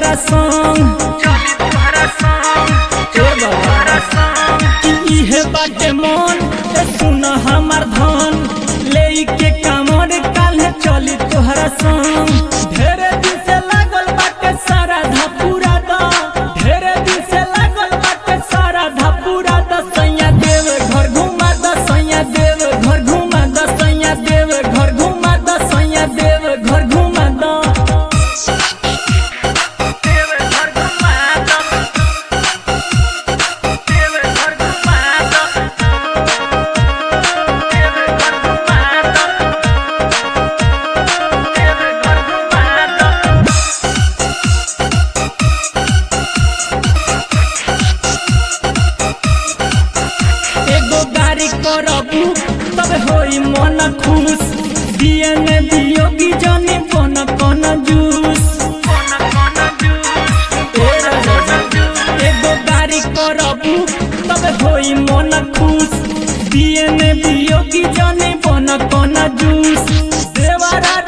तुहरा संग ए बाबा कि इहे बाटे मन ए सुन हमार धन ले के कामर काल्हे चली तुहरा संग ढेरे दिन से लागल बाटे सारा धपूरा द ढेरे दिन से लागल बाटे सारा धपूरा द सैया देव घर घुमा द सैया देव घर घुमा द सैया देव घर घुमा द सैया देव घर घुमा द एगो गाड़ी करबू तब होई मन खुश दिए में बियोगी जनी बन कन जूस ए राजा, एगो गाड़ी करबू तब होई मन खुश दिए में बियोगी जनी बन कन जूस देवरा